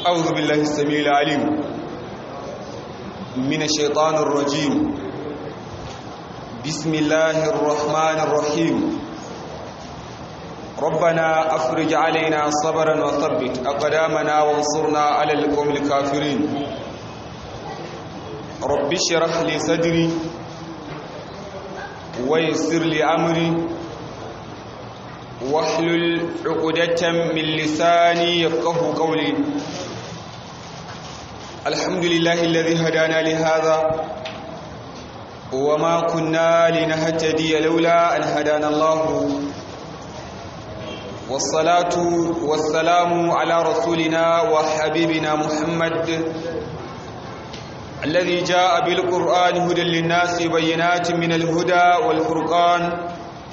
أعوذ بالله السميع العليم من الشيطان الرجيم بسم الله الرحمن الرحيم ربنا أفرج علينا صبرا وثبت أقدامنا وانصرنا على القوم الكافرين رب اشرح لي صدري ويسر لي أمري واحلل عقدة من لساني يفقه قولي الحمد لله الذي هدانا لهذا وما كنا لنهتدي لولا أن هدانا الله والصلاة والسلام على رسولنا وحبيبنا محمد الذي جاء بالقرآن هدى للناس بينات من الهدى والفرقان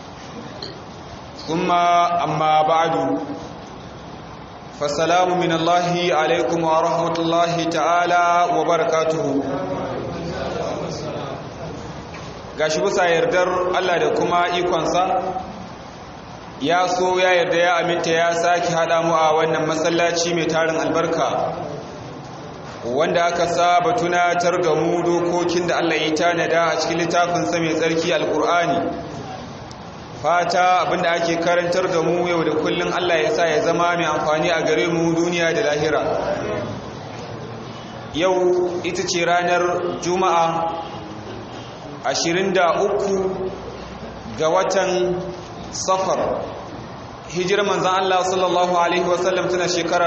ثم أما بعد فالسلام من الله عليكم ورحمة الله تعالى وبركاته gashi bisa yardar Allah da kuma ikonsa ya so ya yarda ya aminta ya sake haɗa mu a wannan masallaci mai tarin albarka wanda aka saba tunatar da mu dokokin da Allah ya tanada a cikin littafinsa mai tsarki alkur'ani fata abinda ake karantar da mu yau da kullum Allah ya sa ya zama mai amfani a gare mu duniya da lahira yau ita ce ranar juma'a 23 ga watan safar hijirar manzan Allah sallallahu Alaihi wasallam tana shekara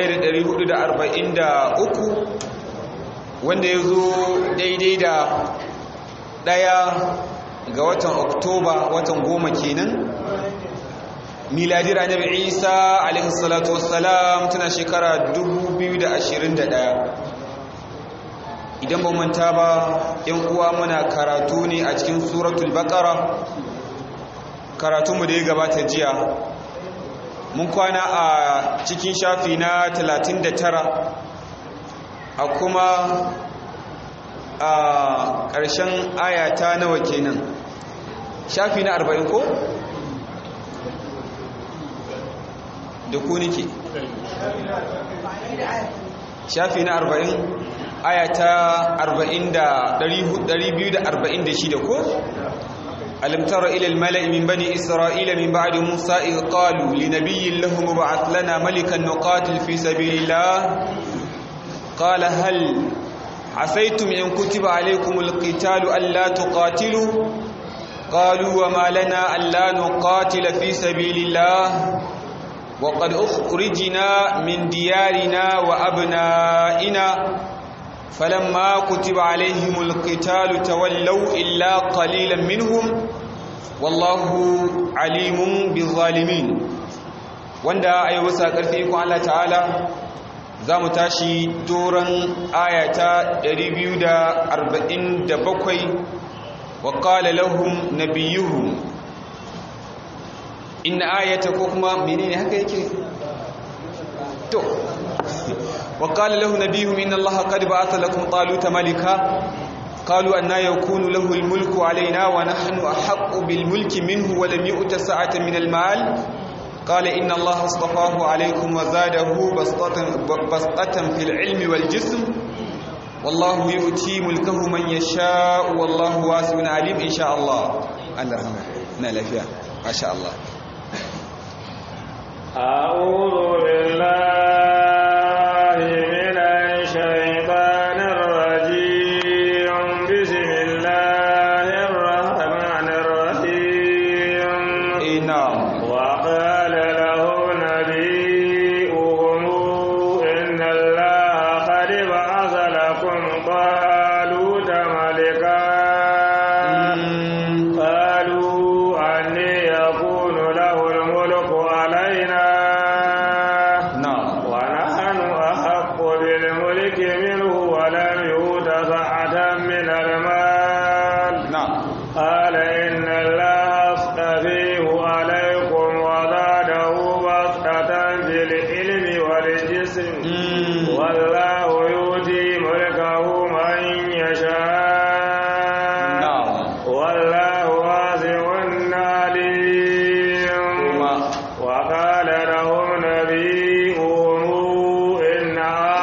1443 wanda ya zo daidai da ɗaya ga watan oktoba watan goma kenan miladira annabi isa alaihi salatu wassalam tana shekara 2021 idan ba manta ba yan uwa muna karatu ne a cikin suratul baqara karatunmu da ya gabata jiya mun kwana a cikin shafi na 39 a kuma a ƙarshen ayata nawa kenan shafi na 40 ko da ku nike shafi na 40 ayata 246 ko ألم تر إلى الملأ من بني إسرائيل من بعد موسى إذ قالوا لنبي له مبعث لنا ملكا نقاتل في سبيل الله قال هل عسيتم إن كتب عليكم القتال ألا تقاتلوا قالوا وما لنا ألا نقاتل في سبيل الله وقد أخرجنا من ديارنا وأبنائنا فلما كتب عليهم القتال تولوا إلا قليلا منهم والله عليم بالظالمين wanda ayi wasa karfi ko Allah ta'ala zamu tashi doran ayata 247 wa qala lahum nabiyuhum inna ayata ko kuma menene haka yake to وقال له نبيهم إن الله قد بعث لكم طالوت ملكا قالوا أن يكون له الملك علينا ونحن أحق بالملك منه ولم يؤت سعة من المال قال إن الله اصطفاه عليكم وزاده بسطة, بسطة في العلم والجسم والله يؤتي ملكه من يشاء والله واسع عليم إن شاء الله الله نال فيها ما شاء الله أعوذ بالله نعم وقال لهم نبيهم إن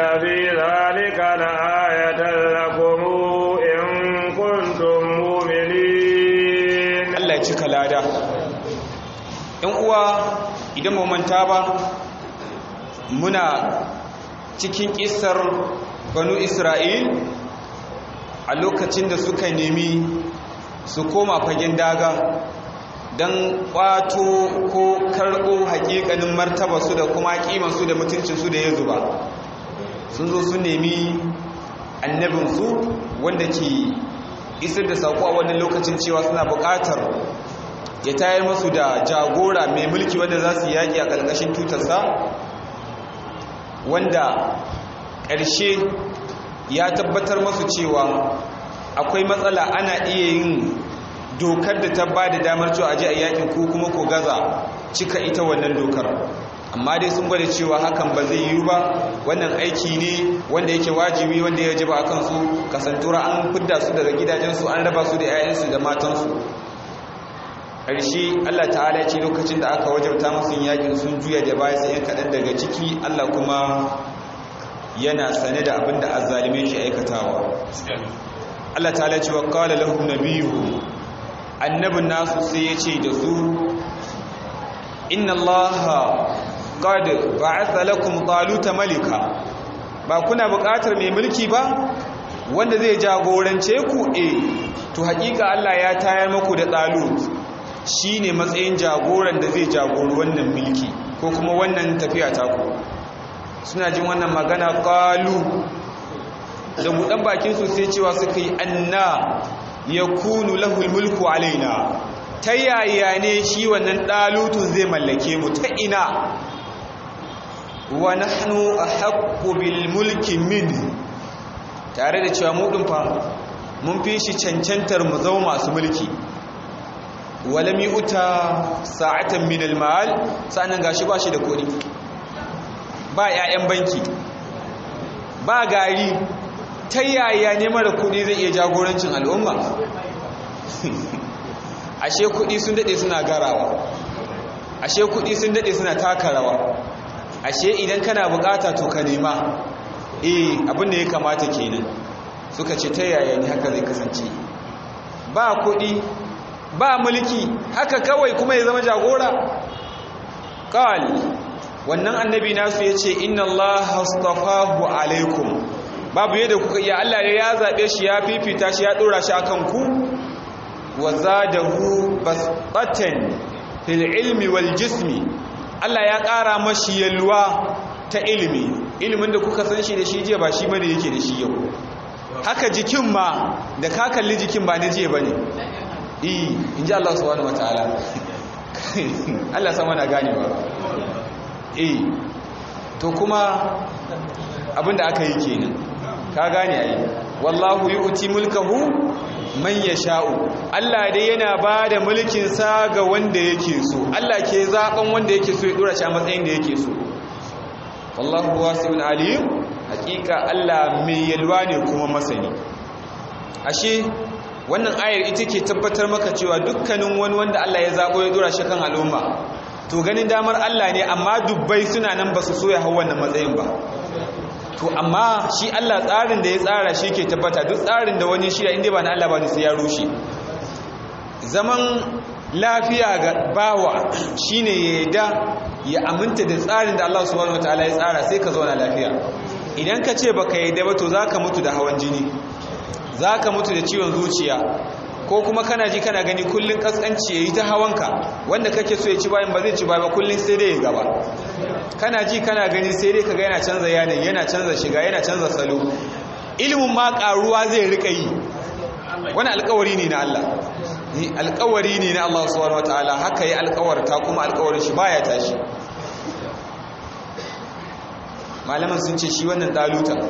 في ذلك لآية لكم إن كنتم مؤمنين Allah ya cika lada ‘yan uwa idan mu manta ba muna cikin ƙisar banu isra'il a lokacin da suka nemi su koma fagen daga don ƙwato ko karɓo haƙiƙanin martabarsu da kuma ƙimansu da mutuncinsu da ya zuba sun zo su nemi annabinsu wanda ke isar da saƙo a wannan lokacin cewa suna buƙatar ya tayar masu da jagora mai mulki wanda za su yaƙi a ƙarƙashin tutarsa wanda ƙarshe ya tabbatar masu cewa akwai matsala ana iya yin dokar da ta ba da damar cewa aje a yaƙin ko kuma ko gaza cika ita wannan dokar amma dai sun gwada cewa hakan ba zai yiwu ba wannan aiki ne wanda yake wajibi wanda ya jiba a kansu kasantura an fidda su daga gidajensu an raba su da 'ya'yansu da matansu ƙarshe Allah ta'ala ce lokacin da aka wajabta musu yakin sun juya da baya sai kaɗan daga ciki Allah kuma yana sane da abin da azzalimai ke aikatawa Allah ta'ala ce wa qala lahum nabiyuhum annabin nasu sai ya ce da su inna allaha qad ba'atha lakum taluta malika ba kuna buƙatar mai mulki ba wanda zai jagorance ku eh to hakika Allah ya tayar muku da talut shine matsayin jagoran da zai jagori wannan mulki ko kuma wannan tafiya ta ku suna jin wannan magana qalu da budan bakin su sai cewa suka yi anna yakunu lahul mulku alaina ta yaya ne shi wannan ɗalutun zai mallake mu ta ina wa nahnu ahaqqu bil mulki min tare da cewa mu din fa mun fi shi cancantar mu zama masu mulki walam yuta sa'atan min al mal sanan gashi ba shi da kodi ba 'ya'yan banki ba gari ta yaya ne mara kudi zai iya jagorancin al'umma ashe kudi sun dade suna garawa ashe kudi sun dade suna taka rawa ashe idan kana bukata to ka nema eh abinda ya kamata kenan suka ce ta yaya ne haka zai kasance ba kudi ba mulki haka kawai kuma ya zama jagora qal wannan annabi nasu yace inna allaha astafahu alaikum babu yadda kuka iya Allah ya zabe shi ya fifita shi ya dora shi akan ku wa zadahu basatan fil ilmi wal jismi Allah ya ƙara mashi yalwa ta ilimi ilimin da kuka san shi da shi jiya ba shi bane yake da shi yau haka jikin ma da ka kalli jikin ba na jiya bane eh inji Allah subhanahu wataala Allah sama na ganewa eh to kuma abinda aka yi kenan ka gane ai wallahu yu'ti mulkahu man yasha'u Allah dai yana bada mulkin sa ga wanda yake so Allah ke zaben wanda yake so ya dora shi a matsayin da yake so wallahu wasi'un alim hakika Allah mai yalwa ne kuma masani ashe wannan ayar ita ke tabbatar maka cewa dukkanin wani wanda Allah ya zabo ya dora shi kan al'umma to ganin damar Allah ne amma dubbai suna nan ba su so ya hau wannan matsayin ba to amma shi Allah tsarin da ya tsara shi ke tabbata duk tsarin da wani shirya inda ba na Allah ba ne sai ya rushe zaman lafiya ga bawa shine ya yadda ya aminta da tsarin da Allah subhanahu wataala ya tsara sai ka zauna lafiya idan ka ce baka yadda ba to zaka mutu da hawan jini zaka mutu da ciwon zuciya ko kuma kana ji kana gani kullun kaskanci yayi ta hawanka wanda kake so ya ci bayan ba zai ci ba kullun sai dai ya gaba kana ji kana gani sai dai kaga yana canza yanayi yana canza shiga yana canza salo ilimin ma karuwa zai rika yi wani alkawari ne na Allah ni alkawari ne na Allah subhanahu wataala haka yi alkawarta kuma alkawarin shi baya tashi malaman sun ce shi wannan dalutan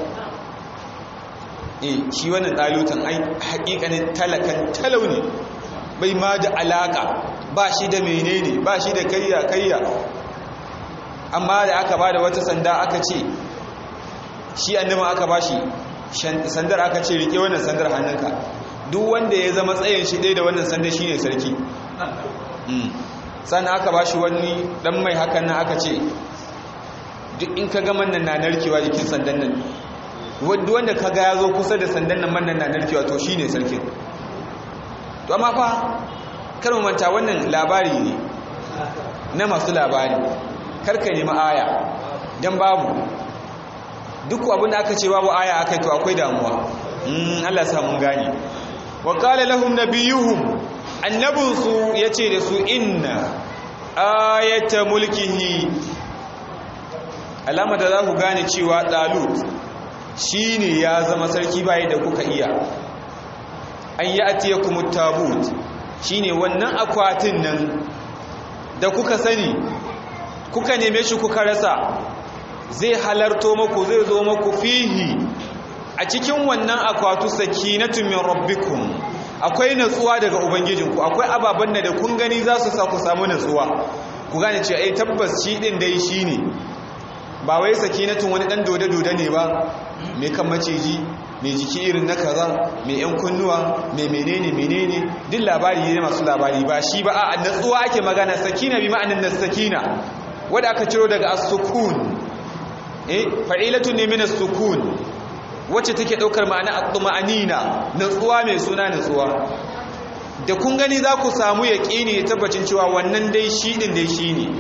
eh shi wannan dalutan ai hakikanin talakan talau ne bai ma da alaka ba shi da menene ba shi da kayya kayya amma da aka ba da wata sanda aka ce shi annabin aka ba shi sandar aka ce rike wannan sandar hannunka duk wanda ya zama tsayin shi ɗaya da wannan sandar shi ne sarki sannan aka ba shi wani ɗan mai hakan nan aka ce duk in ka ga mannan na narkewa jikin sandan nan wadda wanda ka ga ya zo kusa da sandan nan mannan na narkewa to shi ne sarkin to amma fa kar mu manta wannan labari ne na masu labari karka nemi aya don babu duk abin da aka ce babu aya aka to akwai damuwa Allah sa mun gane wa qala lahum nabiyuhum annabunsu yace da su inna ayata mulkihi alama da za ku gane cewa dalut shine ya zama sarki bai da kuka iya an ya'tiyakumut tabut shine wannan akwatin nan da kuka sani kuka neme shi kuka rasa zai halarto maku zai zo maku fihi a cikin wannan akwatu sakinatu min rabbikum akwai natsuwa daga ubangijinku akwai ababen da kun gani za su sa ku samu natsuwa ku gane cewa ai tabbas shi din dai shine ba wai sakinatun wani dan dode dode ne ba mai kan maciji mai jiki irin na kaza mai yan kunnuwa mai menene menene duk labari ne masu labari ba shi ba a natsuwa ake magana sakina bi ma'anin sakina wanda aka ciro daga as-sukun eh fa'ilatun ne min as-sukun wacce take daukar ma'ana at-tuma'anina natsuwa mai suna natsuwa da kun gani za ku samu yaqini tabbacin cewa wannan dai shi din dai shine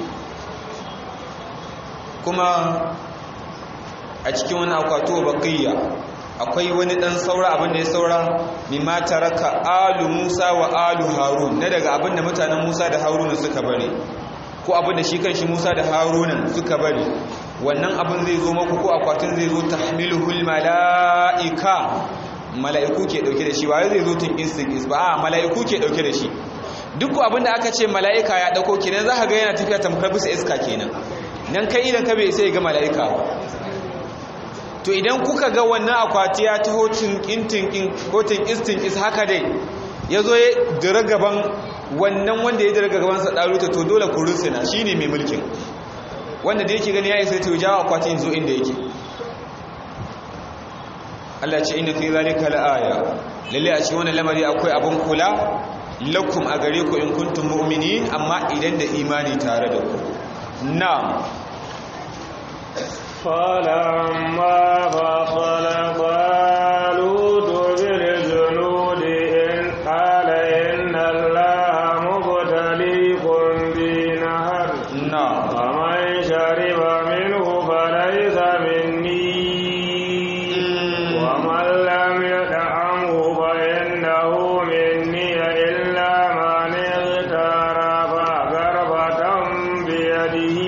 kuma a cikin wani akwato baqiya akwai wani dan saura abin da ya saura mimma taraka alu Musa wa alu Harun na daga abin da mutanen Musa da Haruna suka bari ko abin da shi kanshi Musa da Haruna suka bari wannan abin zai zo maku ko akwatin zai zo tahmiluhul malaika mala'iku ke dauke da shi ba zai zo tun instinct is ba a mala'iku ke dauke da shi duk abin da aka ce mala'ika ya dauko kenan za ka ga yana tafiya tamkar bisa iska kenan nan kai idan ka bai sai ga mala'ika to idan kuka ga wannan akwati ya taho tinkin ko tinkistin is haka dai ya zo ya dira gaban wannan wanda ya dira gaban sa ɗaruta to dole ku rusuna shi ne mai mulkin wanda da yake gani ya isa ta jawo akwatin zo inda yake Allah ce inna fi zalika la'aya lalle a cikin wannan lamari akwai abun kula lakum a gare ku in kuntum mu'minin amma idan da imani tare da ku na'am فلما فصل طالوت بالجنود إن قال إن الله مبتليكم بنهر na'am فمن شرب منه فليس مني ومن لم يدعمه فإنه مني إلا من اغترف غرفة بيده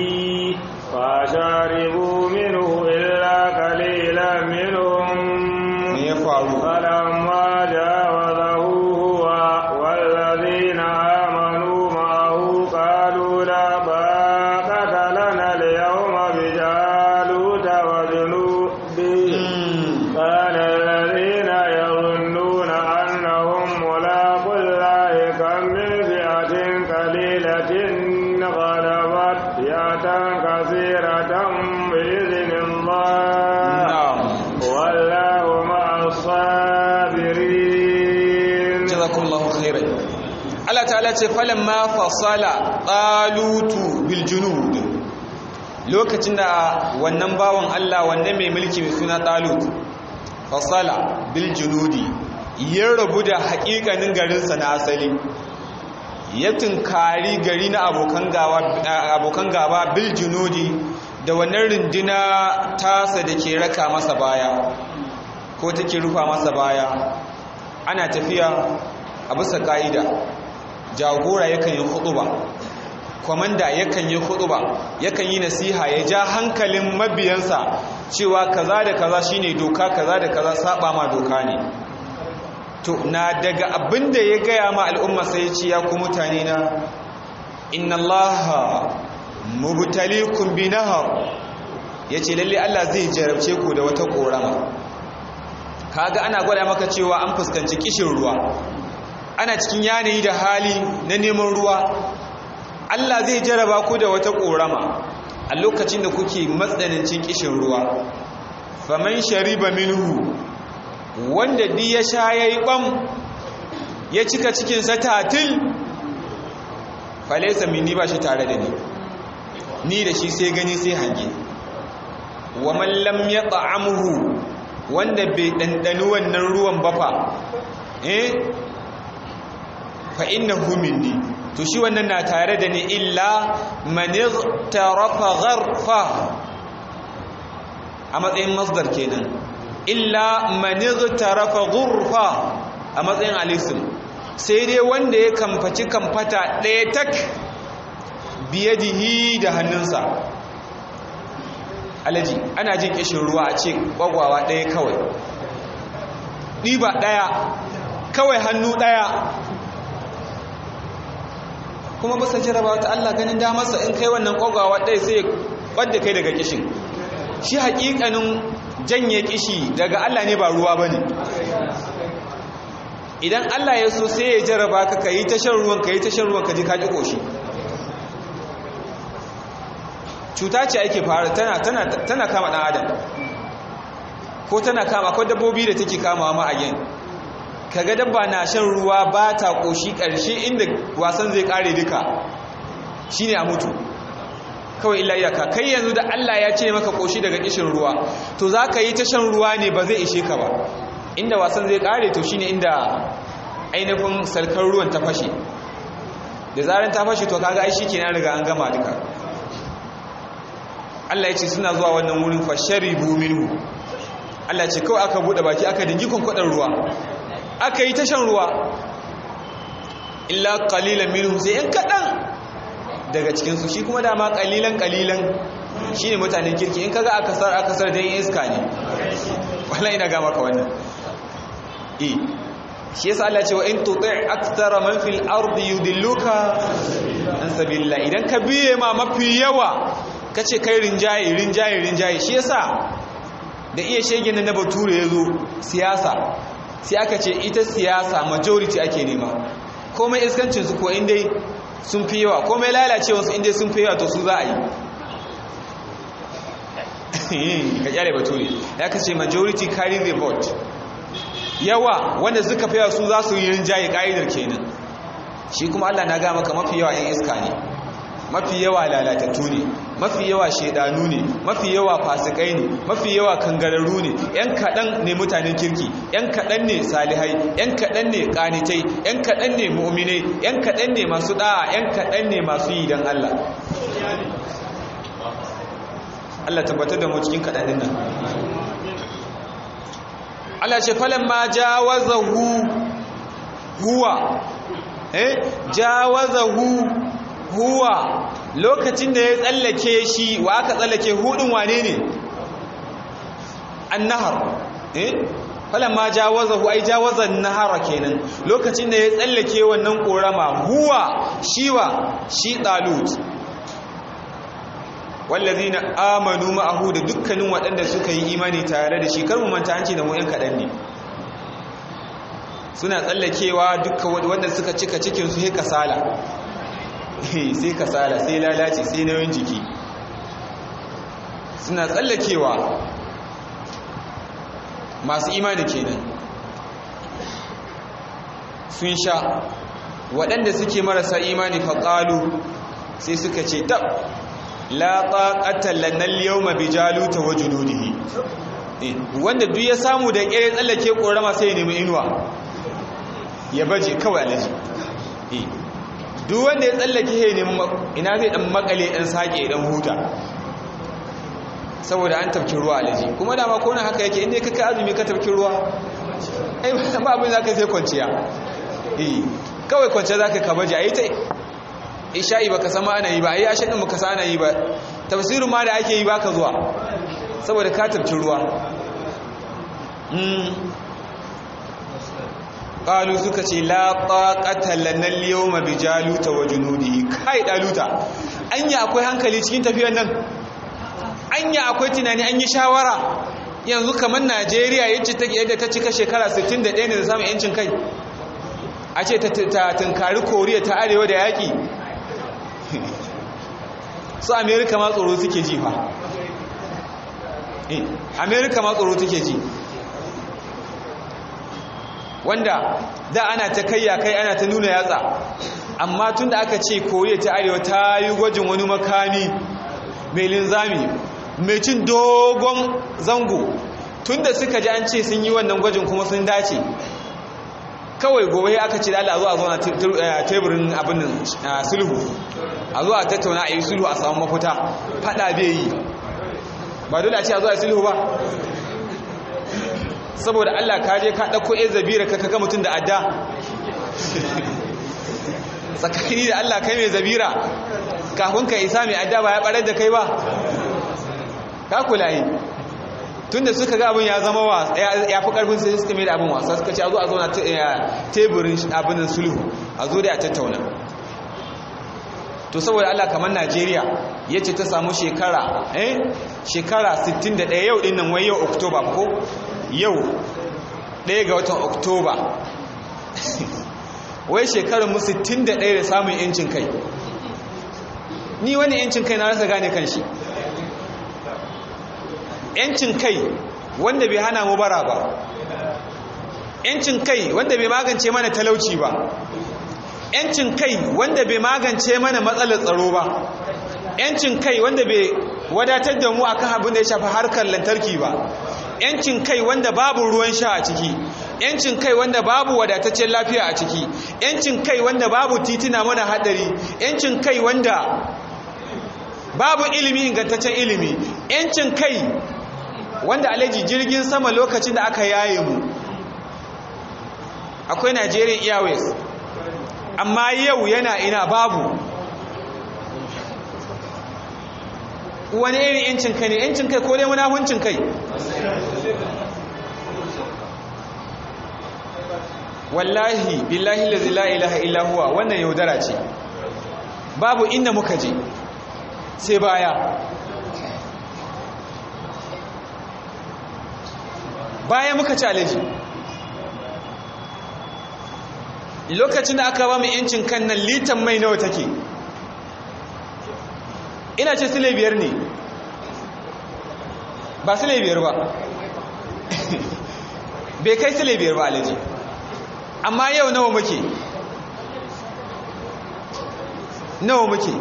فشربوا منه إلا قليلا منهم me ya faru فلما جاوزه هو والذين آمنوا معه قالوا لا طاقة لنا اليوم بجالوت وجنوده Mm. قال الذين يظنون أنهم ملاقو الله كم من فئة قليلة غلبت فئة كثيرة بإذن الله na'am والله مع الصابرين jazakumullahu khairan Allah ta'ala ce falamma fasala talutu bil junud lokacin da wannan bawan Allah wannan mai mulki mai suna talut fasala bil junudi ya rabu da haƙiƙanin garinsa na asali ya tunkari gari na abokan gawa abokan gaba bil junudi da wannan rindina tasa da ke raka masa baya ko take rufa masa baya ana tafiya a bisa ka'ida jagora yakan yi huɗuba kwamanda yakan yi huɗuba yakan yi nasiha ya ja hankalin mabiyansa cewa kaza da kaza shine doka kaza da kaza saba ma doka ne to na daga abin da ya gaya ma al'umma sai ya ce ya ku mutane na inna allaha mubtalikum bi nahar yace lalle Allah zai jarabce ku da wata korama kaga ana gwada maka cewa an fuskanci kishin ruwa ana cikin yanayi da hali na neman ruwa Allah zai jaraba ku da wata korama a lokacin da kuke matsanancin kishin ruwa faman shariba minhu wanda di ya sha yayi bam ya cika cikin sa tatil falaysa minni ba shi tare da ni ni da shi sai gani sai hange wa man lam yat'amhu wanda bai dandani wannan ruwan ba fa eh fa innahu minni to shi wannan na tare da ni illa man igtarafa gharfa a matsayin masdar kenan illa man igtarafa ghurfa a matsayin alisim sai dai wanda ya kamfaci kamfata ɗaya tak biyadihi da hannunsa alaji ana jin kishin ruwa a ce kwagwawa ɗaya kawai ɗiba ɗaya kawai hannu ɗaya kuma bisa jaraba ta Allah ganin damarsa in kai wannan kwagwawa ɗaya sai wadda kai daga kishin shi haƙiƙanin janye kishi daga Allah ne ba ruwa ba ne idan Allah ya so sai ya jaraba ka ka yi ta shan ruwan ka yi ta shan ruwan ka ji ka ƙi ƙoshi cuta ce ake fara tana tana tana kama dan adam ko tana kama akwai dabbobi da take kamawa ma a gen kaga dabba na shan ruwa ba ta koshi karshe inda wasan zai kare duka shine a mutu kawai illa iyaka kai yanzu da Allah ya ce maka koshi daga kishin ruwa to zaka yi ta shan ruwa ne ba zai ishe ka ba inda wasan zai kare to shine inda ainihin salkar ruwan ta fashe da zaran ta fashe to kaga ai shikenan riga an gama duka Allah ya ce suna zuwa wannan wurin fasharibu minhu Allah ce kawai aka bude baki aka dingi kwankwadar ruwa aka yi tashan ruwa illa qalilan minhum sai yan kadan daga cikin su shi kuma dama qalilan qalilan shine mutanen kirki in kaga aka sar aka sar dan iska ne wallahi ina ga maka wannan eh shi yasa Allah ce wa in tuti' aktsara man fil ardi yudilluka an sabilillah idan ka biye ma mafi yawa kace kai rinjaye rinjaye rinjaye shi yasa da iya shege na bature yazo siyasa sai aka ce ita siyasa majority ake nema komai iskancin su ko inda sun fi yawa komai lalacewa su inda sun fi yawa to su za a yi ka kyale bature ya kace majority carry the vote yawa wanda suka fi yawa su za su yi rinjaye ka'idar kenan shi kuma Allah na ga maka mafi yawa 'yan iska ne mafi yawa lalatattu ne mafi yawa shaidanu ne mafi yawa fasikai ne mafi yawa kangararru ne yan kaɗan ne mutanen kirki yan kaɗan ne salihai yan kaɗan ne ƙanitai yan kaɗan ne mu'minai yan kaɗan ne masu ɗa'a yan kaɗan ne masu yi don Allah Allah tabbatar da mu cikin kaɗanin nan Allah ce falan ma jawazahu huwa eh jawazahu huwa lokacin da ya tsallake shi wa aka tsallake hudun wane ne annahar eh falamma jawazahu ai jawazan nahara kenan lokacin da ya tsallake wannan korama huwa shiwa shi talut wallazina amanu ma'ahu da dukkanin waɗanda suka yi imani tare da shi kar mu manta an ce da mu yan kaɗan ne suna tsallakewa dukkan wanda suka cika cikin su he kasala sai kasala sai lalace sai nauyin jiki suna tsallakewa masu imani kenan sun sha waɗanda suke marasa imani faƙalu sai suka ce tab la taqata lana al-yawma bi jaluta wa junudihi wanda duk ya samu da ƙere tsallake ƙorama sai ya nemi inuwa ya baje kawai alaji duk wanda ya tsallake ya nemi ina zai dan makale dan sake dan huta saboda an tafki ruwa alaji kuma dama ko nan haka yake inda ka kai azumi ka tafki ruwa ai ba abin zaka sai kwanciya eh kawai kwanciya zaka ka baje ayi ta isha'i baka sama ana yi ba ayi ashe din baka sa ana yi ba tafsirin ma da ake yi baka zuwa saboda ka tafki ruwa qalu suka ce la taqata lana al-yawma bi jaluta wa junudihi kai daluta anya akwai hankali cikin tafiyar nan anya akwai tunani an yi shawara yanzu kamar Najeriya yace take yadda ta cika shekara 61 ne da samun yancin kai a ce ta tunkari Koriya ta arewa da yaki su America ma tsoro suke ji fa eh America ma tsoro take ji wanda da ana ta kayya kai ana ta nuna yatsa amma tun da aka ce koriya ta arewa ta yi gwajin wani makami mai linzami mai cin dogon zango tunda suka ji an ce sun yi wannan gwajin kuma sun dace kawai gobe aka ce da Allah zo a zo na teburin abin nan sulhu a zo a tattauna a yi sulhu a samu mafita fada bai yi ba dole a ce a zo a yi sulhu ba saboda Allah ka je ka ɗauko ya zabira ka kaga mutum da adda tsakani da Allah kai mai zabira kafin ka isa mai adda ba ya ɓarar da kai ba ka kula yi tun da suka ga abin ya zama wa ya fi ƙarfin sai suka mai da abin wasa suka ce a zo a zauna teburin abin sulhu a zo da a tattauna to saboda Allah kamar Najeriya ya ce ta samu shekara eh shekara 61 yau ɗin nan wai yau Oktoba ko yau ɗaya ga watan Oktoba wai shekarun mu 61 da samun yancin kai ni wani yancin kai na rasa gane kan shi yancin kai wanda bai hana mu bara ba yancin kai wanda bai magance mana talauci ba yancin kai wanda bai magance mana matsalar tsaro ba yancin kai wanda bai wadatar da mu akan abin da ya shafi harkar lantarki ba yancin kai wanda babu ruwan sha a ciki yancin kai wanda babu wadataccen lafiya a ciki yancin kai wanda babu titina mana hadari yancin kai wanda babu ilimi ingantaccen ilimi yancin kai wanda alaji jirgin sama lokacin da aka yaye mu akwai Nigerian Airways amma yau yana ina babu wani irin yancin kai ne yancin kai ko dai munafuncin kai wallahi billahi lazi la ilaha illa huwa wannan yaudara ce babu inda muka je sai baya baya muka ci alaji lokacin da aka ba mu yancin kan nan litan mai nawa take ina ce sile biyar ne ba sile biyar ba bai kai sile biyar ba alaji amma yau nawa muke nawa muke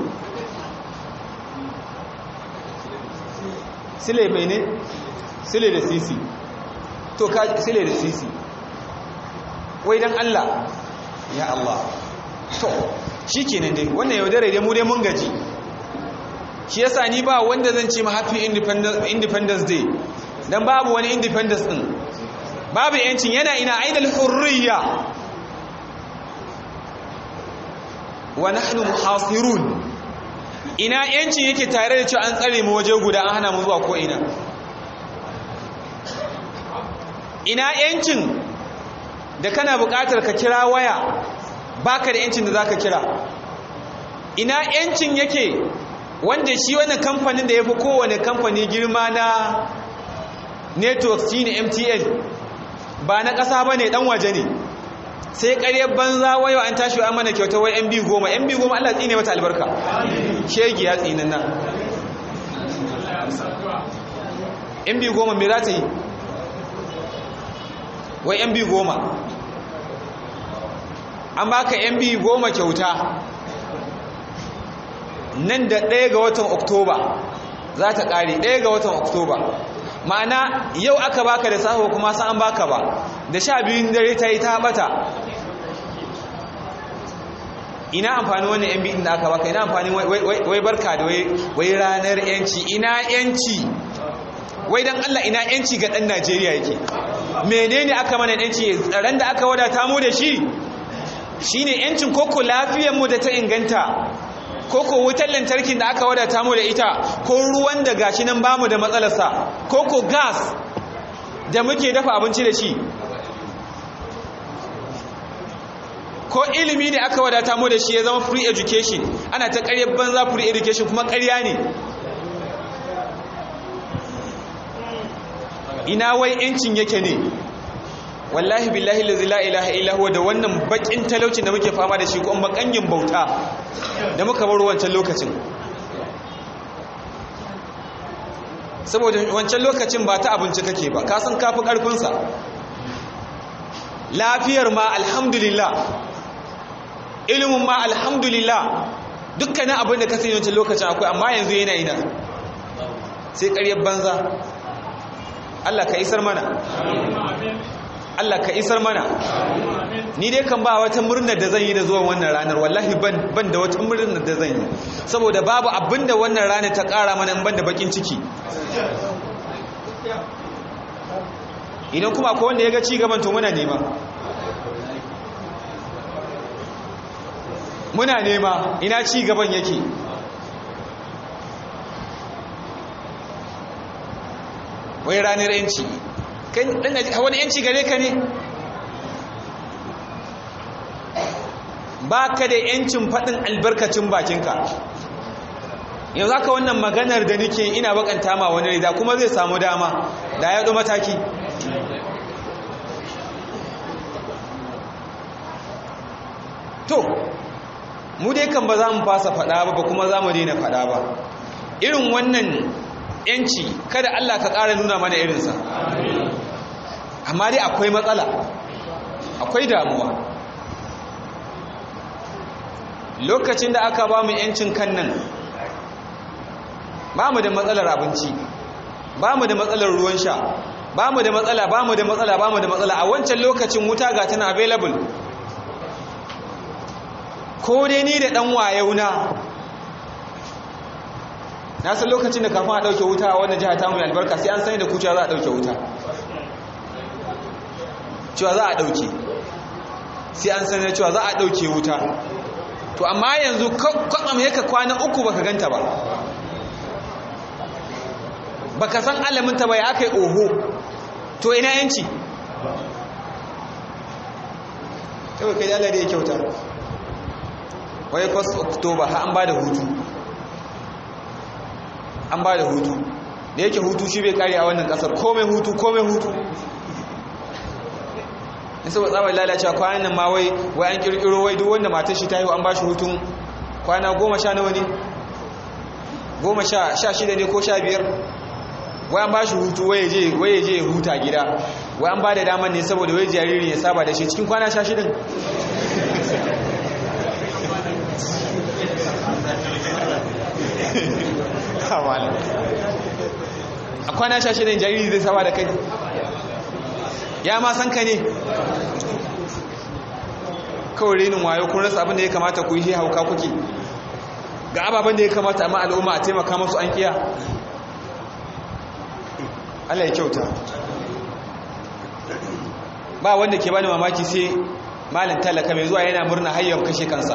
sile mai ne sile da sisi to ka sile da sisi wai dan Allah ya Allah to shi kenan dai wannan yaudare dai mu dai mun gaji shi yasa ni ba wanda zan ce ma happy independence day dan babu wani independence din babu yancin yana ina ainihin hurriya wa nahnu muhasirun ina yancin yake tare da cewa an tsare mu waje guda an hana mu zuwa ko ina ina yancin da kana buƙatar ka kira waya baka da yancin da zaka kira ina yancin yake wanda shi wannan kamfanin da ya fi kowane kamfani girma na network shi ne mtn ba na ƙasa ba ne ɗan waje ne sai ƙaryar banza wayo an tashi an mana kyauta wai mb goma mb goma allah tsine mata albarka shegi ya tsinan nan mb goma me za ta yi wai mb goma an baka mb goma kyauta nan da ɗaya ga watan oktoba za ta ƙare ɗaya ga watan oktoba ma'ana yau aka baka da safe kuma san an baka ba da sha biyun dare ta yi ta bata ina amfani wannan yan biyun da aka baka ina amfani wai barka da wai ranar yanci ina yanci wai don allah ina yanci ga ɗan najeriya yake menene aka mana yanci tsaron da aka wadata mu da shi shine yancin koko lafiyarmu da ta inganta koko wutar lantarkin da aka wadata mu da ita ko ruwan da gashi nan bamu da matsalarsa koko gas da muke dafa abinci da shi ko ilimi ne aka wadata mu da shi ya zama free education ana ta ƙaryar banza free education kuma ƙarya ne ina wai yancin yake ne wallahi billahi lazi la ilaha illa huwa da wannan bakin talaucin da muke fama da shi ko bakangin bauta da muka bar wancan lokacin saboda wancan lokacin ba ta abinci kake ba ka san kafi karfin sa lafiyar ma alhamdulillah ilimin ma alhamdulillah dukkanin abin da ka sani wancan lokacin akwai amma yanzu yana ina sai ƙaryar banza Allah ka isar mana Allah ka isar mana ni dai kan ba wata murnar da zan yi da zuwan wannan ranar wallahi ban ban da wata murnar da zan yi saboda babu abin da wannan ranar ta ƙara mana in ban da bakin ciki idan kuma akwai wanda ya ga ci gaban to muna nema muna nema ina ci gaban yake wai ranar yanci wani yanci gare ka ne ba ka da yancin faɗin albarkacin bakinka yanzu haka wannan maganar da nike ina bakanta ma wani rida kuma zai samu dama da ya ɗo mataki to mu dai kan ba za mu fasa faɗa ba ba kuma za mu daina faɗa ba irin wannan yanci kada Allah ka ƙara nuna mana irinsa amma dai akwai matsala akwai damuwa lokacin da aka ba mu yancin kan nan ba mu da matsalar abinci ba mu da matsalar ruwan sha ba mu da matsala ba mu da matsala ba mu da matsala a wancan lokacin wuta ga tana available ko dai ni da ɗan wayauna na san lokacin da kafin a ɗauke wuta a wannan jiha ta mai albarka sai an sani da kuciya za a ɗauke wuta cewa za a ɗauke sai an sani da cewa za a ɗauke wuta to amma yanzu kwakwam yaka kwana uku baka ganta ba baka san alaminta ba ya aka yi oho to ina yanci kawai kai dalar da ya kyauta wai 1st october ha an ba da hutu an ba da hutu da yake hutu shi bai kare a wannan kasar komai hutu komai hutu nisa ba tsawon lalacewa kwanan nan ma wai wai an kirkiro wai duk wanda matar shi ta yi an ba shi hutun kwana goma sha nawa ne goma sha shida ne ko sha biyar wai an ba shi hutu wai je wai je huta gida wai an ba da daman ne saboda wai jariri ya saba da shi cikin kwana sha shidan a kwana sha shidan jariri zai saba da kai ya ma san ka ne kawai renin wayo kun rasa abin da ya kamata ku yi hauka kuke ga ababen da ya kamata amma al'umma a taimaka masu an kiya Allah ya kyauta ba wanda ke bani mamaki sai malin talaka mai zuwa yana murna hayyar kashe kansa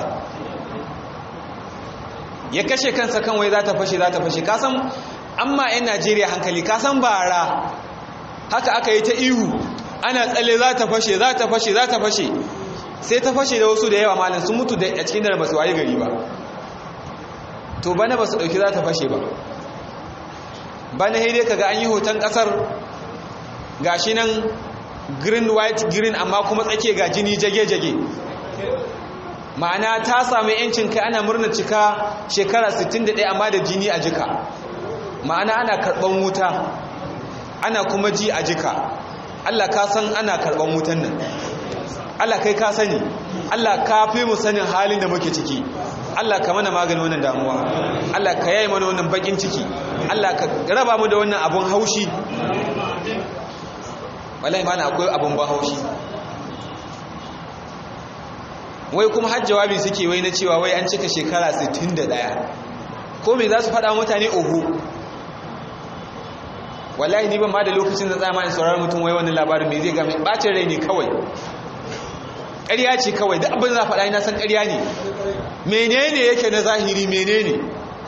ya kashe kansa kan wai za ta fashe za ta fashe kasan amma 'yan najeriya hankali kasan bara haka aka yi ta ihu ana tsalle za ta fashe za ta fashe za ta fashe sai ta fashe da wasu da yawa malin sun mutu da a cikin da ba su waye gari ba to bana ba su ɗauki za ta fashe ba bana haidai kaga an yi hoton ƙasar gashi nan green white green amma kuma tsake ga jini jage-jage ma'ana ta sami yancin kai ana murna cika shekara 61 amma da jini a jika ma'ana ana karɓan wuta ana kuma ji a jika Allah ka san ana karɓan wutan nan Allah kai ka sani Allah ka fi mu sanin halin da muke ciki Allah ka mana maganin wannan damuwa Allah ka yayi mana wannan bakin ciki Allah ka raba mu da wannan abun haushi wallahi mana akwai abun ba haushi wai kuma har jawabi suke wai na cewa wai an cika shekara 61 ko me za su faɗa mutane oho wallahi ni ban ma da lokacin da tsama in sauraron mutum wai wannan labarin me zai ga mai bacin rai ne kawai ƙarya ce kawai da abin za faɗa ina san ƙarya ne menene yake na zahiri menene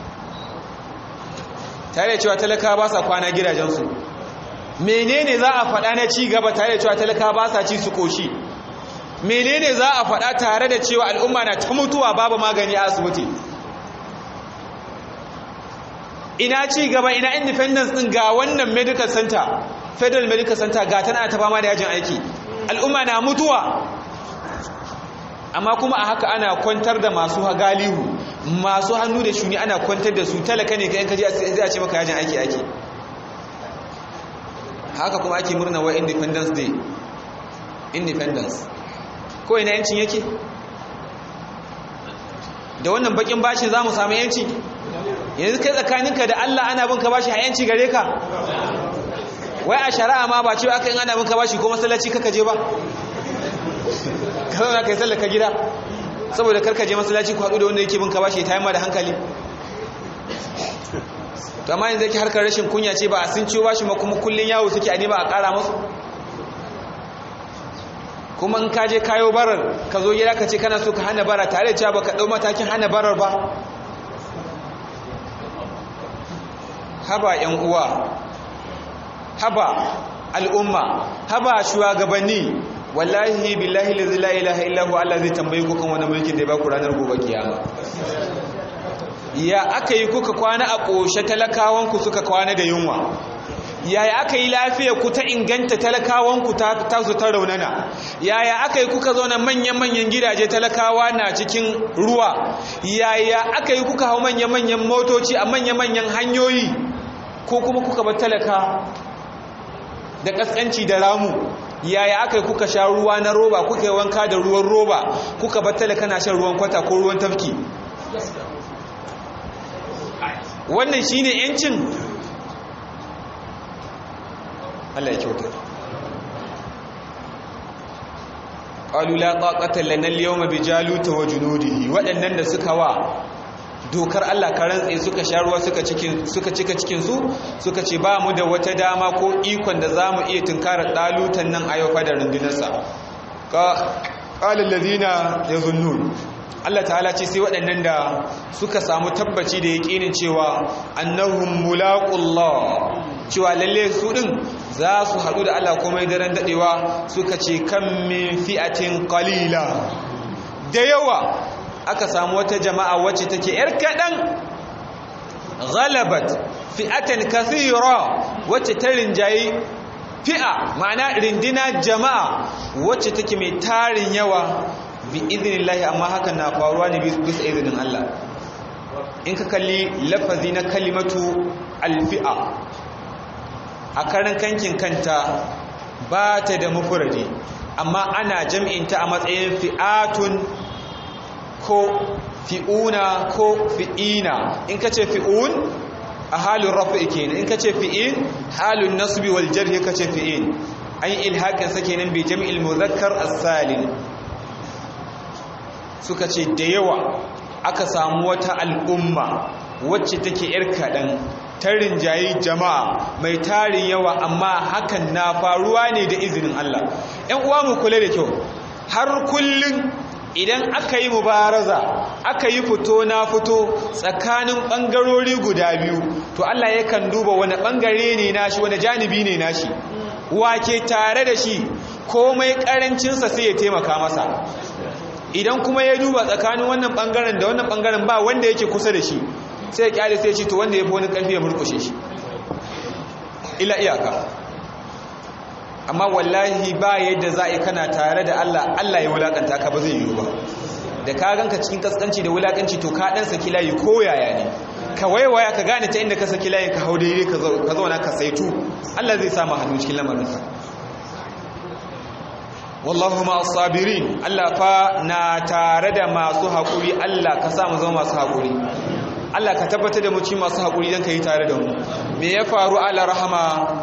tare da cewa talaka ba sa kwana gidajensu menene za a faɗa na ci gaba tare da cewa talaka ba sa ci su koshi menene za a faɗa tare da cewa al'umma na ta mutuwa babu magani a asibiti ina ci gaba ina independence din ga wannan medical center federal medical center ga tana ta fama da yajin aiki al'umma na mutuwa amma kuma a haka ana kwantar da masu galihu masu hannu da shuni ana kwantar da su talaka ne kayan kaji zai a ce maka yajin aiki ake haka kuma ake murna wa independence day independence ko ina yancin yake da wannan bakin bashin za mu samu yanci yanzu kai tsakaninka da Allah ana bin ka bashi hayanci gare ka wai a shari'a ma ba cewa aka yi ana bin ka bashi ko masallaci kaka je ba ka zauna kai sallaka gida saboda karka je masallaci ku haɗu da wanda yake bin ka bashi ta yi ma da hankali to amma yanzu yake harkar rashin kunya ce ba a sun ciwo bashi ma kuma kullun yawo suke a nema a ƙara musu kuma in ka je kayo barar ka zo gida ka ce kana so ka hana bara tare da cewa baka ɗau matakin hana barar ba haba yan uwa haba al'umma haba shugabanni wallahi billahi la ilaha illa huwa Allah zai tambaye ku kan wani mulkin da ya baku ranar gobe kiyama ya aka yi kuka kwana a ƙoshe talakawanku suka kwana da yunwa yaya aka yi lafiya ku ta inganta talakawanku ta su ta raunana yaya aka yi kuka zauna manyan-manyan gidaje talakawa na cikin ruwa yaya aka yi kuka hau manyan-manyan motoci a manyan-manyan hanyoyi ko kuma kuka bar talaka da ƙasƙanci da ramu yaya aka yi kuka sha ruwa na roba kuka yi wanka da ruwan roba kuka bar talaka na shan ruwan kwata ko ruwan tafki wannan shine yancin Allah ya kyauta qalu la taqata lana al-yawma bi jaluta wa junudihi waɗannan da suka wa dokar Allah ka rantse suka sha ruwa suka cikin suka cika cikin su suka ce ba mu da wata dama ko ikon da zamu iya tunkarar dalutan nan a yau fa da rundunarsa ka qala alladhina yazunnun Allah ta'ala ce sai waɗannan da suka samu tabbaci da yaƙinin cewa annahum mulaqullah cewa lalle su din za su haɗu da Allah komai daren daɗewa suka ce kan min fi'atin qalila da yawa aka samu wata jama'a wacce take yar kaɗan ghalabat fi'atan kathira wacce ta rinjayi fi'a ma'ana rindina jama'a wacce take mai tarin yawa bi idinillahi amma hakan na faruwa ne bisa izinin Allah in ka kalli lafazi na kalimatu alfi'a a karan kankin kanta ba ta da mufuradi amma ana jam'inta a matsayin fi'atun ko fi'una ko fi'ina in ka ce fi'un a halin rafi kenan in ka ce fi'in halin nasbi wal jarhi ka ce fi'in an yi ilhaƙin sa kenan bi jam'il muzakkar as-salim suka ce da yawa aka samu wata al'umma wacce take ‘yar kaɗan ta rinjayi jama'a mai tarin yawa amma hakan na faruwa ne da izinin Allah ‘yan uwa mu kula da kyau har kullum idan aka yi mubaraza aka yi fito na fito tsakanin ɓangarori guda biyu to Allah yakan duba wani ɓangare ne nashi wani janibi ne nashi wake tare da shi komai ƙarancinsa sai ya taimaka masa idan kuma ya duba tsakanin wannan bangaren da wannan bangaren ba wanda yake kusa da shi sai ya kyale sai ya ce to wanda ya fi wani karfi ya murkushe shi ila iyaka amma wallahi ba yadda za a yi kana tare da Allah Allah ya wulakanta ka ba zai yiwu ba da ka ganka cikin kaskanci da wulakanci to ka dan saki layi ko yaya ne ka waiwaya ka gane ta inda ka saki layin ka hau daidai ka zauna ka saitu Allah zai sa hannu cikin lamarinsa wallahu ma sabirin Allah fa na tare da masu haƙuri Allah ka sa mu zama masu haƙuri Allah ka tabbatar da mu ci masu haƙuri don ka yi tare da mu me ya faru ala rahama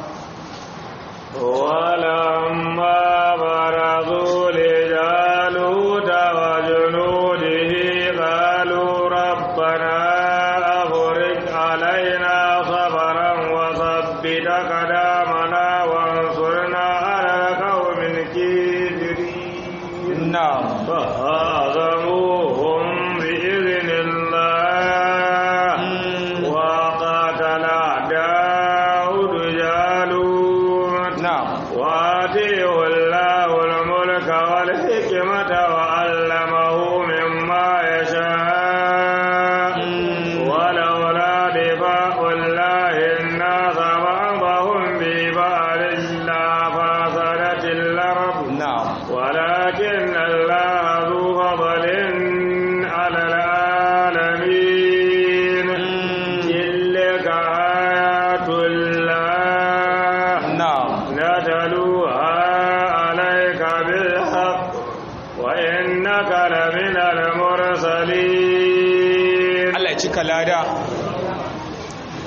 ولما برزوا لجالوت وجنوده قالوا ربنا أفرج علينا صبرا وثبت قدامنا وانصرنا على القوم الكافرين na'am فهزموهم بإذن الله وقاتل داود جالوت na'am وآتيه الله الملك والحكمة وعلمه مما يشاء ولولا دفاع الله الناس بعضهم ببعض لفسدت الأرض na'am ولكن الله ذو فضل على العالمين تلك آيات الله na'am نتلوها عليك بالحق وإنك لمن المرسلين Allah ya cika lada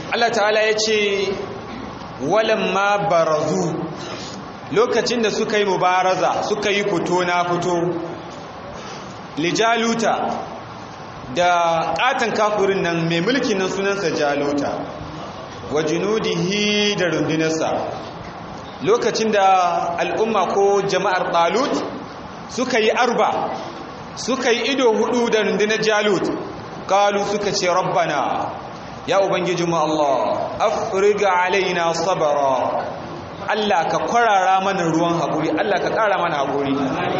Allah ta'ala ya ce walamma barazu lokacin da suka yi mubaraza suka yi fito na fito lijaluta da katon kafurin nan mai mulkin nan sunansa jaluta wa junudihi da rundunarsa lokacin da al'umma ko jama'ar talut suka yi arba suka yi ido hudu da rundunar jalut kalu suka ce rabbana ya ubangijinmu Allah afriga alaina sabara Allah ka kwarara mana ruwan haƙuri Allah ka ƙara mana haƙuri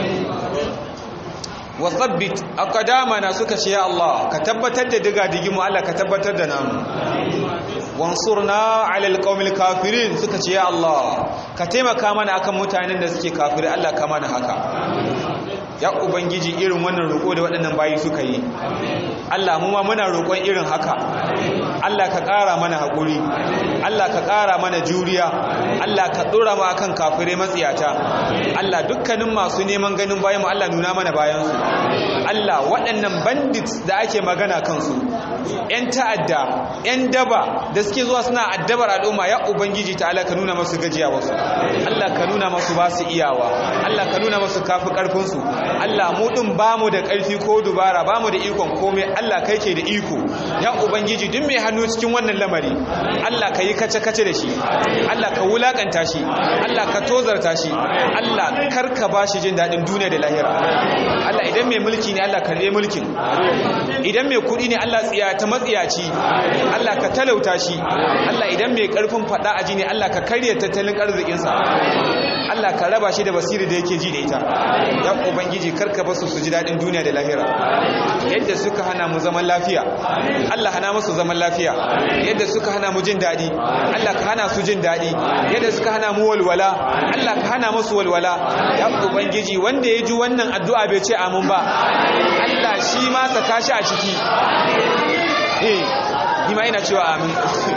wa tsabbit aqdamana suka ce ya Allah ka tabbatar da diga digimu Allah ka tabbatar da namu wansurna ala alqawmil kafirin suka ce ya Allah ka taimaka mana akan mutanen da suke kafiri Allah ka mana haka ya ubangiji irin wannan roƙo da waɗannan bayi suka yi Allah mu ma muna roƙon irin haka Allah ka ƙara mana haƙuri Allah ka ƙara mana juriya Allah ka ɗora mu akan kafirai matsiyata Allah dukkanin masu neman ganin bayan mu Allah nuna mana bayansu Allah waɗannan bandits da ake magana kansu ‘yan ta'adda ‘yan daba da suke zuwa suna addabar al'umma ya ubangiji ta Allah ka nuna masu gajiya wasu Allah ka nuna masu ba su iyawa Allah ka nuna masu kafi ƙarfinsu Allah mu ɗin ba mu da ƙarfi ko dubara ba mu da ikon komai Allah kai ke da iko ya ubangiji duk mai hannu cikin wannan lamari Allah ka yi kace-kace da shi Allah ka wulakanta shi Allah ka tozarta shi Allah kar ka ba shi jin daɗin duniya da lahira Allah idan mai mulki ne Allah karɓe mulkin idan mai kuɗi ne Allah tsiya ta matsiyaci Allah ka talauta shi Allah idan mai ƙarfin faɗa aji ne Allah ka karya tattalin arzikinsa Allah ka raba shi da basiri da yake ji da ita ya ubangiji karka basu su ji daɗin duniya da lahira yadda suka hana mu zaman lafiya Allah hana musu zaman lafiya yadda suka hana mu jin daɗi Allah ka hana su jin daɗi yadda suka hana mu walwala Allah ka hana musu walwala ya ubangiji wanda ya ji wannan addu'a bai ce amin ba Allah shi ma saka shi a ciki eh ni ma ina cewa amin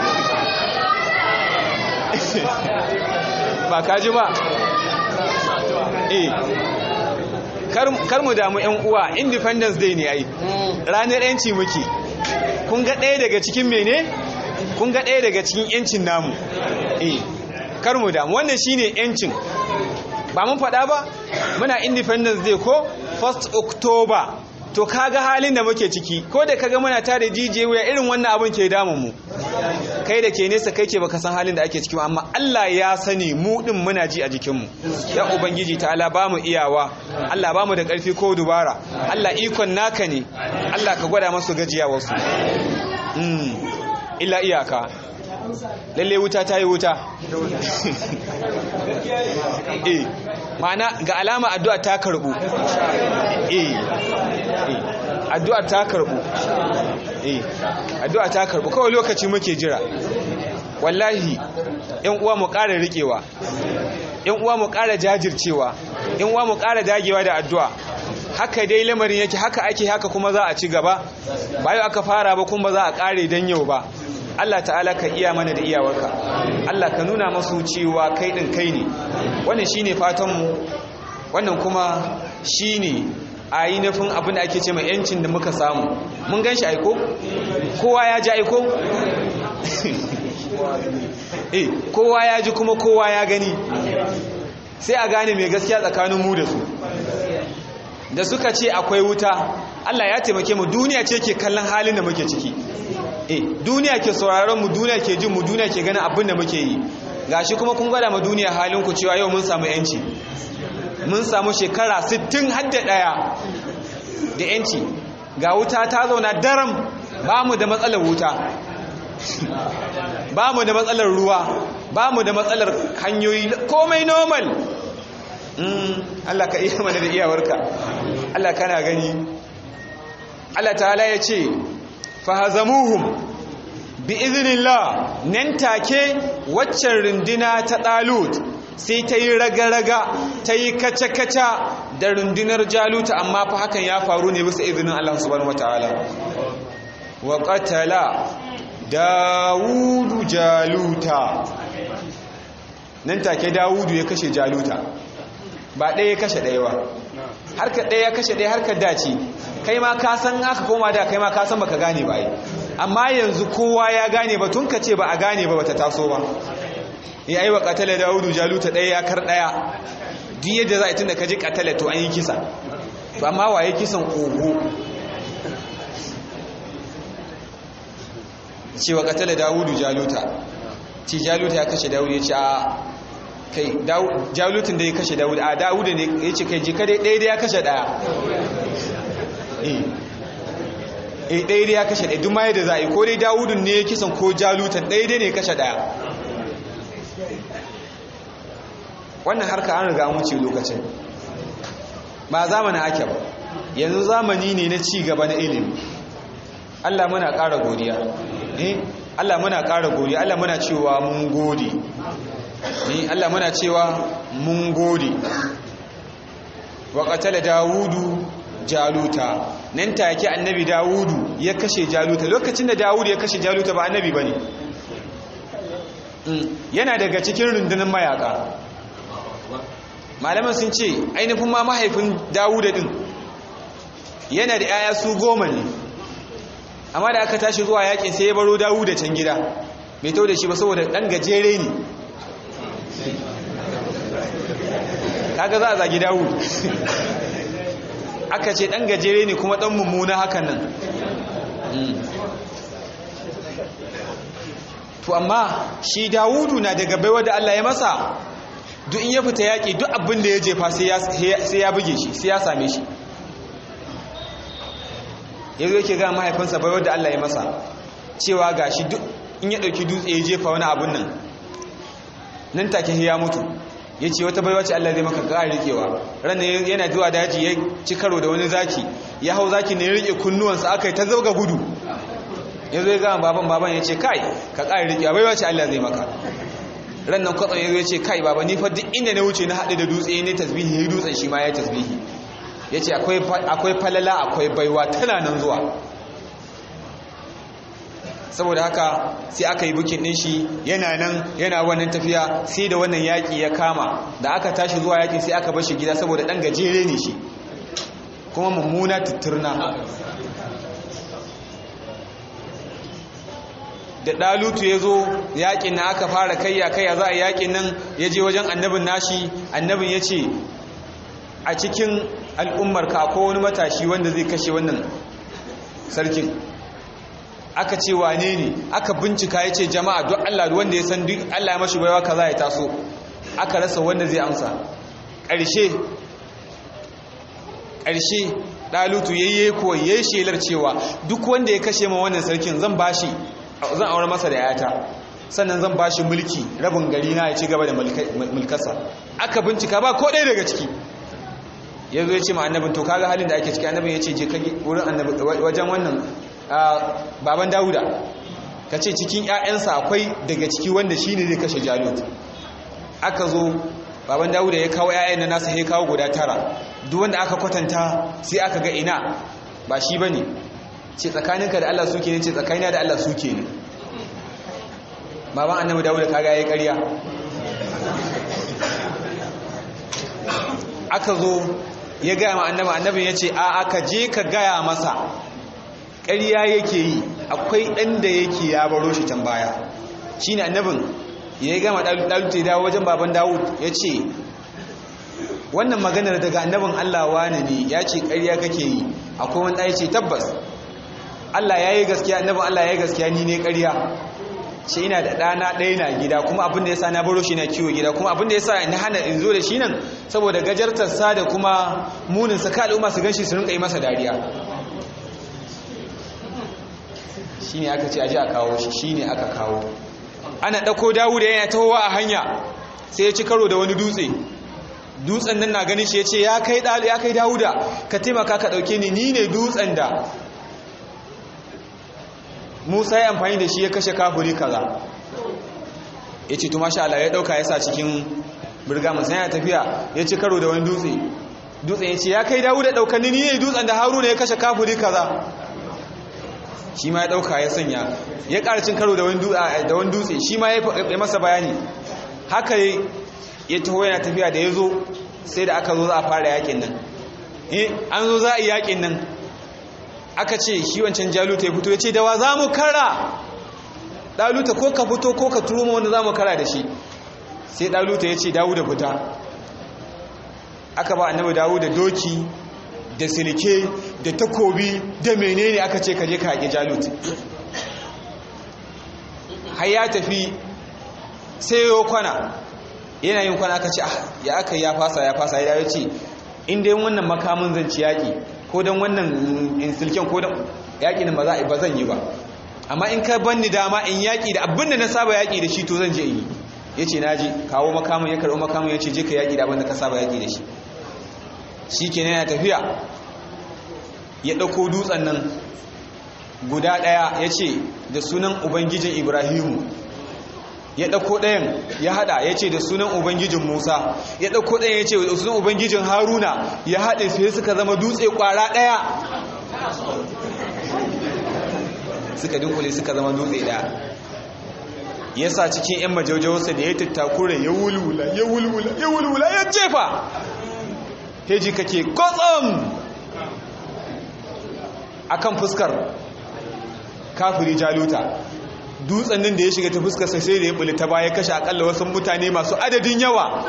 ba ka ji ba eh kar mu damu yan uwa independence day ne ai ranar yanci muke kun ga ɗaya daga cikin mene kun ga ɗaya daga cikin yancin namu eh kar mu damu wannan shine yancin ba mun faɗa ba muna independence day ko 1st october to kaga halin da muke ciki ko da kaga muna tare jijiye wuya irin wannan abin ke damun mu kai da ke nesa kai ke baka san halin da ake ciki amma Allah ya sani mu din muna ji a jikin mu ya ubangiji ta'ala ba mu iyawa Allah ba mu da karfi ko dubara Allah ikon naka ne Allah ka gwada masu gajiya wasu mm illa iyaka lalle wuta ta yi wuta eh ma'ana ga alama addu'a ta karbu eh addu'a ta karbu eh addu'a ta karbu kawai lokaci muke jira wallahi yan uwa mu ƙara riƙewa yan uwa mu ƙara jajircewa yan uwa mu ƙara dagewa da addu'a haka dai lamarin yake haka ake haka kuma za a ci gaba ba yau aka fara ba kuma za a ƙare dan yau ba Allah ta'ala ka iya mana da iyawarka Allah ka nuna masu cewa kai din kai ne wannan shine fatan mu wannan kuma shine a yi nufin abin da ake ce mai yancin da muka samu mun gan shi aiko? kowa ya ji aiko? eh kowa ya ji kuma kowa ya gani sai a gane mai gaskiya tsakanin mu da su da suka ce akwai wuta Allah ya taimake mu duniya ce ke kallon halin da muke ciki eh duniya ke sauraron mu duniya ke jin mu duniya ke ganin abin da muke yi gashi kuma kun gwada ma duniya halin ku cewa yau mun samu yanci mun samu shekara 60 hadda daya da yanci ga wuta ta zauna daram ba mu da matsalar wuta ba mu da matsalar ruwa ba mu da matsalar hanyoyi komai normal Allah ka iya mana da iyawarka Allah kana gani Allah ta'ala ya ce fahazamuhum bi iznillah nan take waccan runduna ta dalut sai ta yi raga-raga ta yi kaca-kaca da rundunar jaluta amma fa hakan ya faru ne bisa izinin Allah subhanahu wataala wa qatala dawudu jaluta nan take dawudu ya kashe jaluta ba ɗaya ya kashe ɗaya ba harka ɗaya ya kashe ɗaya harkar dace kai ma ka san aka koma da kai ma ka san baka gane ba yi amma yanzu kowa ya gane ba tun ka ce ba a gane ba bata taso ba ya yi wa katale dawudu jaluta ɗaya ya kar ɗaya duk yadda za a yi tun da ka ji katale to an yi kisa to amma waye kisan ogo cewa katale dawudu jaluta ci jaluta ya kashe dawudu ya ce a kai jalutun da ya kashe dawudu a dawudu ne ya ce kai jika dai ɗaya da ya kashe ɗaya eh ɗaya da ya kashe ɗaya duk ma yadda za a yi ko dai dawudun ne ya kisan ko jalutan ɗaya dai ne ya kashe ɗaya wannan harka an riga wuce lokacin ba zamanin ake ba yanzu zamani ne na ci gaba na ilimi Allah muna ƙara godiya eh Allah muna ƙara godiya Allah muna cewa mun gode eh Allah muna cewa mun gode wa qatala dawudu jaluta nan take annabi dawudu ya kashe jaluta lokacin da dawudu ya kashe jaluta ba annabi bane yana daga cikin rundunar mayaka malaman sun ce ainihin ma mahaifin dawuda din yana da 'ya'ya su goma ne amma da aka tashi zuwa yakin sai ya baro dawuda can gida bai tau da shi ba saboda ɗan gajere ne kaga za a zagi dawud aka ce ɗan gajere ne kuma ɗan mummuna hakan nan to amma shi dawudu na daga baiwa da allah ya masa duk in ya fita yaƙi duk abin da ya jefa sai ya buge shi sai ya same shi ya zo yake ga mahaifinsa bai wadda Allah ya masa cewa ga shi duk in ya ɗauki dutse ya jefa wani abin nan nan take ya mutu ya ce wata baiwa ce Allah zai maka ƙara riƙewa ranar yana zuwa daji ya ci karo da wani zaki ya hau zaki ne ya riƙe kunnuwansa aka yi ta zauga gudu ya zo ya gama baban baban ya ce kai ka ƙara riƙewa baiwa ce Allah zai maka rannan kwatsam ya zo ya ce kai baba ni fa duk inda na wuce na haɗe da dutse ne tasbihi ya dutsen shi ma ya tasbihi ya ce akwai falala akwai baiwa tana nan zuwa saboda haka sai aka yi bukin ɗin shi yana nan yana wannan tafiya sai da wannan yaƙi ya kama da aka tashi zuwa yaƙi sai aka bar shi gida saboda ɗan gajere ne shi kuma mummuna tutturna da ɗalutu ya zo yaƙin na aka fara kayya kayya za a yaƙin nan ya je wajen annabin nashi annabin ya ce a cikin al'ummarka akwai wani matashi wanda zai kashe wannan sarkin aka ce wane ne aka bincika ya ce jama'a don Allah wanda ya san duk Allah ya mashi baiwa kaza ya taso aka rasa wanda zai amsa ƙarshe ƙarshe ɗalutu yayye ko yayi shelar cewa duk wanda ya kashe ma wannan sarkin zan bashi zan aure masa da yata sannan zan bashi mulki rabin gari na ya ci gaba da mulkarsa aka bincika ba ko ɗaya daga ciki ya zo ya ce ma annabin to kaga halin da ake ciki annabin ya ce je kage wurin annabi wajen wannan baban dawuda ka ce cikin 'ya'yansa akwai daga ciki wanda shi ne zai kashe jalut aka zo baban dawuda ya kawo 'ya'yan na nasa ya kawo guda tara duk wanda aka kwatanta sai aka ga ina ba shi ba ne ce tsakaninka da allah suke ne ce tsakanina da allah suke ne baban annabi dawuda kaga ya yi karya aka zo ya gaya ma annaba annabin ya ce a aka je ka gaya masa ƙarya yake yi akwai ɗan da yake ya baro shi can baya shi ne annabin ya yi gama ɗaluta ya dawo wajen baban dawud ya ce wannan maganar daga annabin allah wane ne ya ce ƙarya kake yi akwai wani ɗaya ce tabbas allah ya yi gaskiya annabin allah ya yi gaskiya ni ne ƙarya ce ina da ɗana ɗaya na gida kuma abinda ya sa na baro shi na kiwo gida kuma abinda ya sa na hana in zo da shi nan saboda gajartarsa da kuma muninsa ka al'umma su gan shi su rinka yi masa dariya shi ne aka ce aji a kawo shi shi ne aka kawo ana ɗauko dawuda yana tahowa a hanya sai ya ci karo da wani dutse dutsen nan na ganin shi ya ce ya kai dawuda ka taimaka ka ɗauke ni ni ne dutsen da musa ya amfani da shi ya kashe kafuri kaza ya ce tuma Allah ya dauka ya sa cikin birgamin sai ya tafiya ya ci karo da wani dutse dutsen ya ce ya kai dawo da daukanni ni ne dutsen da haruna ya kashe kafuri kaza shi ma ya dauka ya sanya ya ƙara cin karo da wani dutse shi ma ya masa bayani haka ya taho yana tafiya da ya zo sai da aka zo za a fara yakin nan an zo za a yi yakin nan aka ce shi wancan jaluta ya fito ya ce da wa za mu kara ɗaluta ko ka fito ko ka turo wanda za mu kara da shi sai ɗaluta ya ce dawo da fita aka ba annabi dawo da doki da silike da takobi da menene aka ce ka je ka haƙi jalut har ya tafi sai yau kwana yana yin kwana aka ce ah ya aka ya fasa ya fasa ya ce inda yin wannan makamun zanci yaƙi ko don wannan insilken ko don yaƙi ba za ba zan yi ba amma in ka banni dama in yaƙi da abin da na saba yaƙi da shi to zan je yi ya ce naji kawo makamun ya karɓi makamun ya ce je ka yaƙi da abin da ka saba yaƙi da shi shi ke yana tafiya ya ɗauko dutsen nan guda ɗaya ya ce da sunan ubangijin ibrahimu ya ɗauko ɗayan ya haɗa ya ce da sunan ubangijin musa ya ɗauko ɗayan ya ce da sunan ubangijin haruna ya haɗe sai suka zama dutse ƙwara ɗaya suka dinkule suka zama dutse ɗaya ya sa cikin 'yan majaujawarsa da ya tattakura ya wulwula ya wulwula ya wulwula ya jefa heji kake kotsam akan fuskar kafiri jaluta dutsen nan da ya shiga ta fuskar sai da ya buli ta baya kashe akalla wasu mutane masu adadin yawa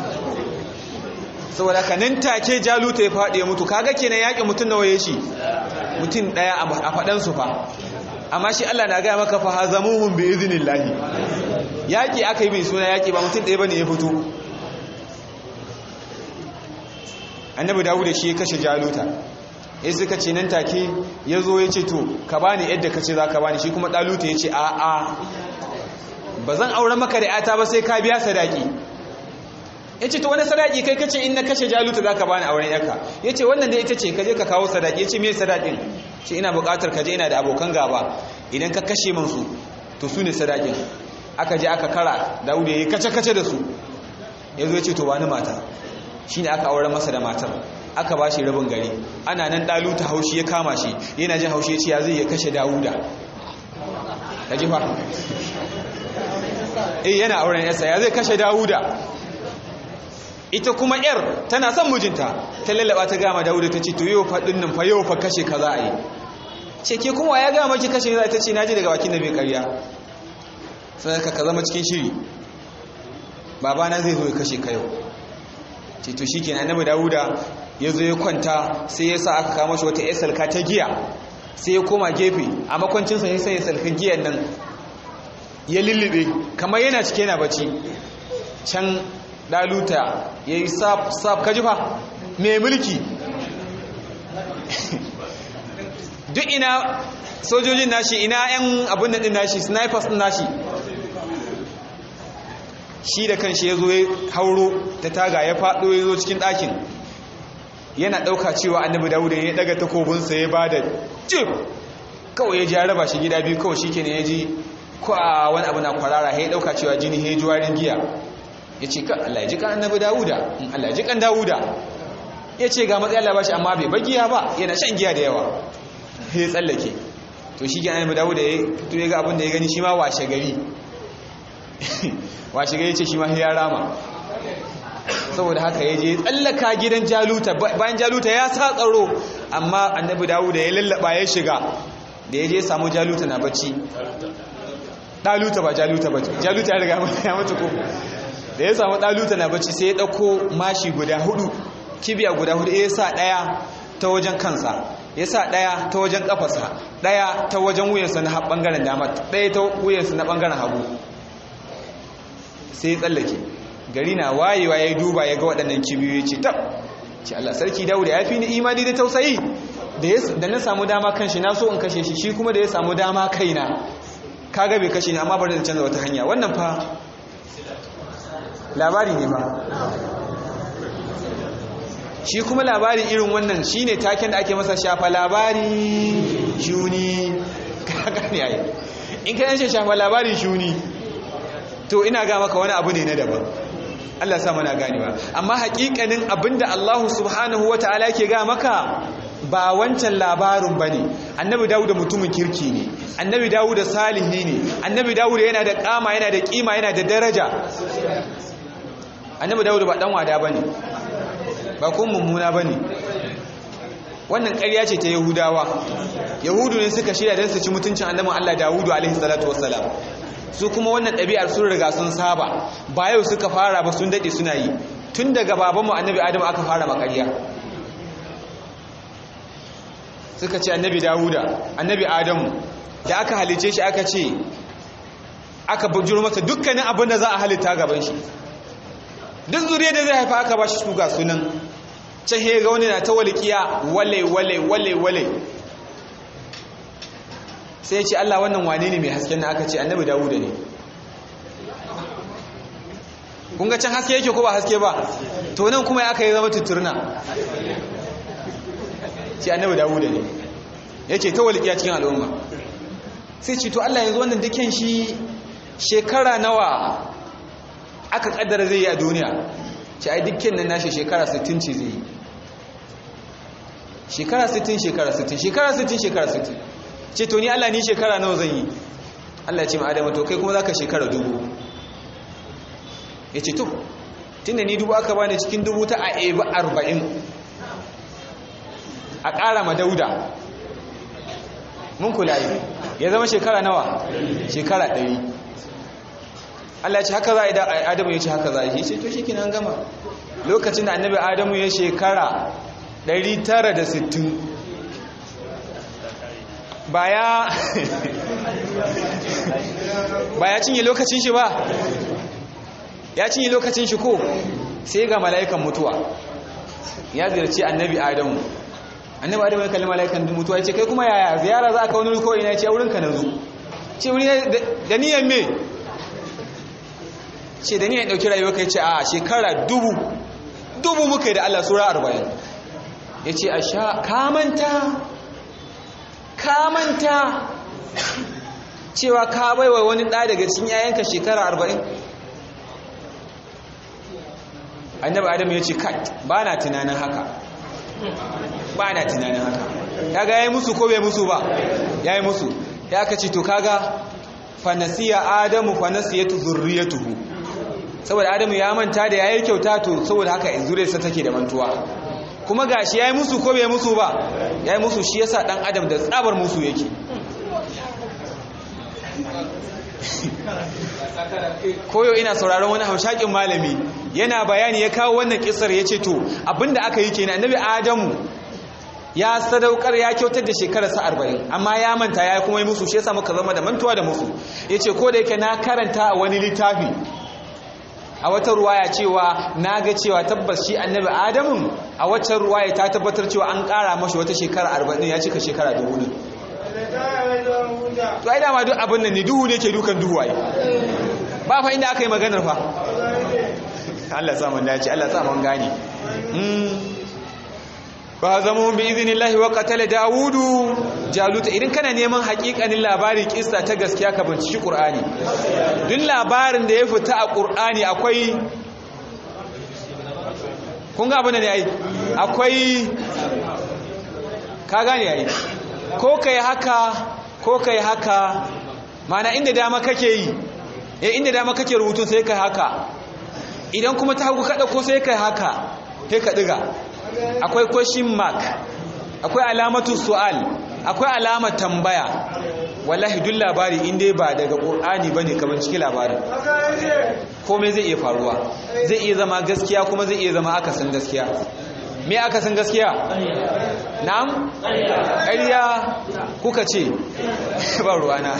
saboda ka nan take jaluta ya faɗi ya mutu kaga kenan yaƙi mutum nawa ya shi mutum ɗaya a faɗansu fa amma shi Allah na gaya maka fa hazamuhum bi iznillahi yaƙi aka yi mai suna yaƙi ba mutum ɗaya bane ya fito annabi dawud da shi ya kashe jaluta ya suka ce nan take ya zo ya ce to ka bani yadda ka ce za ka bani shi kuma ɗaluta ya ce a a ba zan aure maka da yata ba sai ka biya sadaki ya ce to wani sadaki kai kace in na kashe jaluta za ka bani auren yaka ya ce wannan da ita ce ka je ka kawo sadaki ya ce me sadakin ce ina buƙatar ka je ina da abokan gaba idan ka kashe min su to su ne sadakin aka je aka kara dawud ya yi kace-kace da su ya zo ya ce to bani mata shi ne aka aure masa da matar aka ba shi rabin gari ana nan ɗaluta haushi ya kama shi yana jin haushi ya ce ya zai ya kashe dawuda ta jifa eh yana auren yasa ya zai kashe dawuda ita kuma yar tana son mijinta ta lallaba ta gama dawuda ta ce to yau faɗin nan fa yau fa kashe ka za a yi ce ke kuma ya gama ki kashe za ta ce na ji daga bakin da bai karya sai ka ka zama cikin shiri babana zai zo ya kashe ka yau ce to shike annabi dawuda ya zo ya kwanta sai ya sa aka kama shi wata ya salka ta giya sai ya koma gefe a makwancinsa ya sai ya salka giyan nan ya lullube kamar yana cike yana bacci can daluta ya yi sab kajifa mai mulki duk ina sojojin nashi ina yan abin din nashi snipers din nashi shi da kanshi ya zo ya hauro ta taga ya faɗo ya zo cikin ɗakin yana ɗauka cewa annabi dawuda ya daga takobinsa ya ba da jif kawai ya ji ya raba shi gida biyu kawai shi ke ne ya ji ko a wani abu na kwarara ya ɗauka cewa jini ya ji warin giya ya ce ka Allah ya ji kan annabi dawuda in Allah ya ji kan dawuda ya ce ga matsayin Allah ba shi amma bai bagiya ba yana shan giya da yawa ya tsallake to shi ke annabi dawuda ya to ya ga abin da ya gani shi ma washe gari washe gari ce shi ma ya rama saboda haka ya je tsallaka gidan jaluta bayan jaluta ya sa tsaro amma annabi dawuda ya lallaba ya shiga da ya je samu jaluta na bacci daluta ba jaluta ba jaluta ya riga ya mutu ko da ya samu daluta na bacci sai ya dauko mashi guda hudu kibiya guda hudu ya sa daya ta wajen kansa ya sa daya ta wajen kafarsa daya ta wajen wuyansa na bangaren dama daya ta wuyansa na bangaren hagu sai ya tsallake gari na wayewa ya duba ya ga waɗannan kibiyoyi ce tab ce Allah sarki Dawud ya fi ni imani da tausayi da na samu dama kan shi na so in kashe shi shi kuma da ya samu dama kaina kaga bai kashe ni amma bari da canza wata hanya wannan fa labari ne ba shi kuma labari irin wannan shine taken da ake masa shafa labari shuni kaga ne ai in ka yace shafa labari shuni to ina ga maka wani abu ne na daban Allah sa mana ganewa amma hakikanin abinda Allah subhanahu wataala yake ga maka ba wancan labarin bane annabi Dawud mutumin kirki ne annabi Dawud salihi ne annabi Dawud yana da kama yana da kima yana da daraja annabi Dawud ba dan wada bane ba kun mummuna bane wannan ƙarya ce ta yahudawa yahudu ne suka shirya don su ci mutuncin annabin Allah Dawudu alaihi salatu wassalam su kuma wannan ɗabi'ar sun riga sun saba ba yau suka fara ba sun daɗe suna yi tun daga babanmu annabi adamu aka fara makariya suka ce annabi dawuda annabi adamu da aka halice shi aka ce aka bujiro masa dukkanin abin da za a halitta gaban shi duk zuriya da zai haifa aka ba shi su ga sunan can he ga wani na ta walikiya wale wale wale wale sai ya ce Allah wannan wane ne mai hasken na aka ce annabi dawuda ne kun ga can haske yake ko ba haske ba to nan kuma aka yi zama tuturna ce annabi dawuda ne yake ta walikiya cikin al'umma sai ce to Allah yanzu wannan duken shi shekara nawa aka kaddara zai yi a duniya ce ai dukkan nan nashi shekara 60 ce zai yi shekara 60 shekara 60 shekara 60 shekara 60 ce to ni Allah ni shekara nawa zan yi Allah ya ce ma Adamu to kai kuma zaka shekara dubu ya ce to tunda ni dubu aka bani cikin dubu ta a eba arba'in a ƙara ma dauda mun kula yi ya zama shekara nawa shekara ɗari Allah ya ce haka za a yi adamu ya ce haka za a yi ce to shi kinan gama lokacin da annabi adamu ya shekara 960 ba ya ba ya cinye lokacin shi ba ya cinye lokacin shi ko sai ga mala'ikan mutuwa ya ziyarci annabi adamu annabi adamu ya kalli mala'ikan mutuwa ya ce kai kuma yaya ziyara za ka wani ko ina ya ce wurinka na zo ce wuri da niyan me ce da niyan ɗauki rayuwa kai ce a shekara dubu dubu muka yi da Allah sura arba'in ya ce a sha kamanta kamanta cewa ka baiwa wani ɗa daga cikin yayanka shekara arba'in annabi adam ya ce kai ba na tunanin haka ba na tunanin haka kaga ya yi musu ko bai musu ba ya yi musu ya aka ce to kaga fanasiya adamu fanasiyatu zurriyatuhu saboda adamu ya manta da yayi kyauta to saboda haka zuriyarsa take da mantuwa kuma gashi yayi musu ko bai musu ba yayi musu shi yasa dan adam da tsabar musu yake koyo ina sauraron wani hamshakin malami yana bayani ya kawo wannan kisar ya ce to abinda aka yi kenan annabi adamu ya sadaukar ya kyautar da shekararsa arba'in amma ya manta ya kuma yi musu shi yasa muka zama da mantuwa da musu ya ce ko da yake na karanta a wani littafi a wata ruwaya cewa na ga cewa tabbas shi annabi adamun a waccan ruwaya ta tabbatar cewa an ƙara mashi wata shekara arba'in ya cika shekara dubu ne to ai dama duk abin nan ne duhu ne ke dukan duhu ai ba fa inda aka yi maganar fa Allah sa mun dace Allah sa mun gane fa zamu bi idnillahi wa qatala daudu jalut idan kana neman hakikanin labari kissa ta gaskiya ka binciki qur'ani duk labarin da ya fita a qur'ani akwai kun ga abin ne ai akwai ka gane ai ko kai haka ko kai haka mana inda dama kake yi eh inda dama kake rubutun sai kai haka idan kuma ta hagu kada ko sai kai haka sai ka diga akwai question mark akwai alamatu su'al akwai alamar tambaya wallahi duk labari inda ba daga qur'ani bane kamar cikin labarin komai zai iya faruwa zai iya zama gaskiya kuma zai iya zama akasin gaskiya me akasin gaskiya na'am ƙarya kuka ce ba ruwana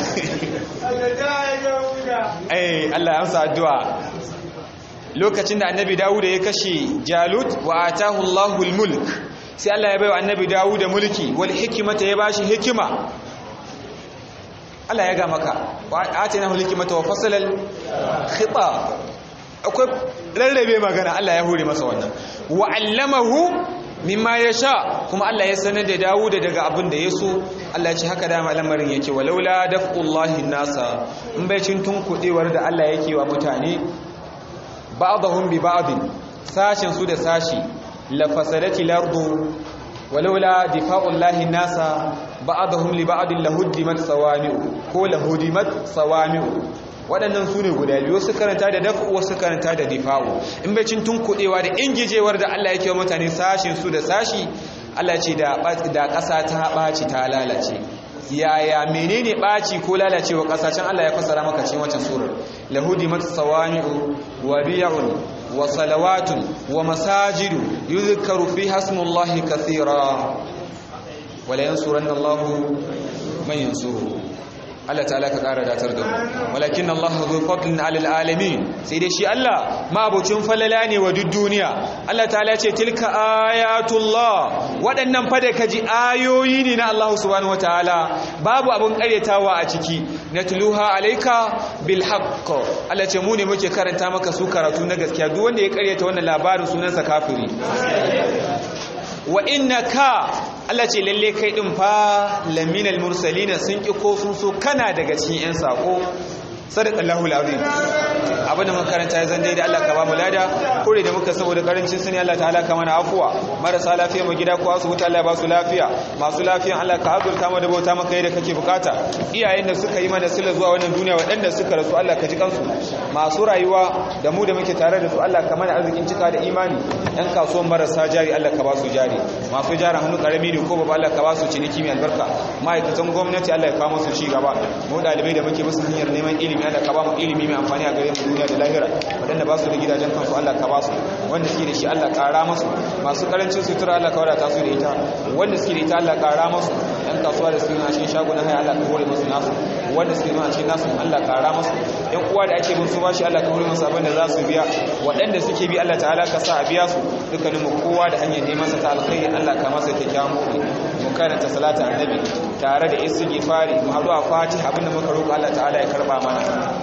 ai Allah ya amsa addu'a lokacin da annabi Dawud ya kashe Jalut wa atahu Allahul mulk sai Allah ya baiwa annabi Dawud mulki wal hikmata ya bashi hikima Allah ya ga maka wa atinahu hikmata wa fasalal khitab akwai rarrabe magana Allah ya hore masa wannan wa allamahu mimma yasha kuma Allah ya sanar da Dawud daga abin da yaso Allah ya ce haka dama lamarin yake walaula daf'ullahi nasa in bai cin tunkudewar da Allah yake wa mutane ba'dahum bi ba'din sashin su da sashi la fasadati lardu walaula difa'ullahi nasa ba'dahum li ba'din lahuddimat sawami'u ko lahudimat sawami'u waɗannan su ne guda biyu wasu karanta da daf'u wasu karanta da difa'u in bai cin tunkuɗewa da ingijewar da Allah yake wa mutane sashin su da sashi Allah ce da da ƙasa ta ɓaci ta lalace yaya menene ɓaci ko lalacewa ƙasa can Allah ya fassara maka cikin wancan surar lahudi matsawami'u wa biya'un wa salawatun wa masajidu yuzkaru fiha ismullahi kathira wala yansuranna Allahu man yansuru Allah ta'ala ka ƙara datar da mu walakin Allah zu fadlin alal alamin sai dai shi Allah mabucin falala ne wa duk duniya Allah ta'ala ce tilka ayatullah waɗannan fa da kaji ayoyi ne na Allah subhanahu wataala babu abun ƙaryatawa a ciki natluha alayka bil haqq Allah ce mu ne muke karanta maka su karatu na gaskiya duk wanda ya ƙaryata wannan labarin sunansa kafiri wa innaka Allah ce lalle kai din fa laminal mursalina sun ki ko sun so kana daga cikin yan sako sadaqallahu alazim abin da makaranta ya zan daidai Allah ka ba mu lada kure da muka saboda karancin sani Allah ta'ala ka mana afuwa marasa lafiya mu gida ko asibiti Allah ba su lafiya masu lafiyan Allah ka azurta mu da bauta maka yadda kake bukata iyayen da suka yi mana sila zuwa wannan duniya waɗanda suka rasu Allah ka ji kansu masu rayuwa da mu da muke tare da su Allah ka mana arzikin cika da imani yan kasuwan marasa jari Allah ka ba su jari masu jari hannu karami ne ko babu Allah ka ba su ciniki mai albarka ma'aikatan gwamnati Allah ya kawo musu ci gaba mu dalibai da muke musu hanyar neman ilimi Allah ka ba mu ilimi mai amfani a gare mu duniya da lahira wadanda ba su da gidajen kansu Allah ka ba su wanda suke da shi Allah ƙara masu masu karancin sutura Allah ka wadata su da ita wanda suke da ita Allah ƙara masu yan kasuwa da suke a cikin shagunan haya Allah ka hore musu nasu wanda suke a cikin nasu Allah ƙara masu yan uwa da ake bin su bashi Allah ka hore musu abin da za su biya waɗanda suke bi Allah ta'ala ka sa a biya su dukkanin mu kowa da hanyar neman sa ta alkhairi Allah ka masa kyakkyawan mu mu karanta salatu annabi tare da istighfari mu haɗu a fatiha abinda muka roƙa Allah ta'ala ya karba mana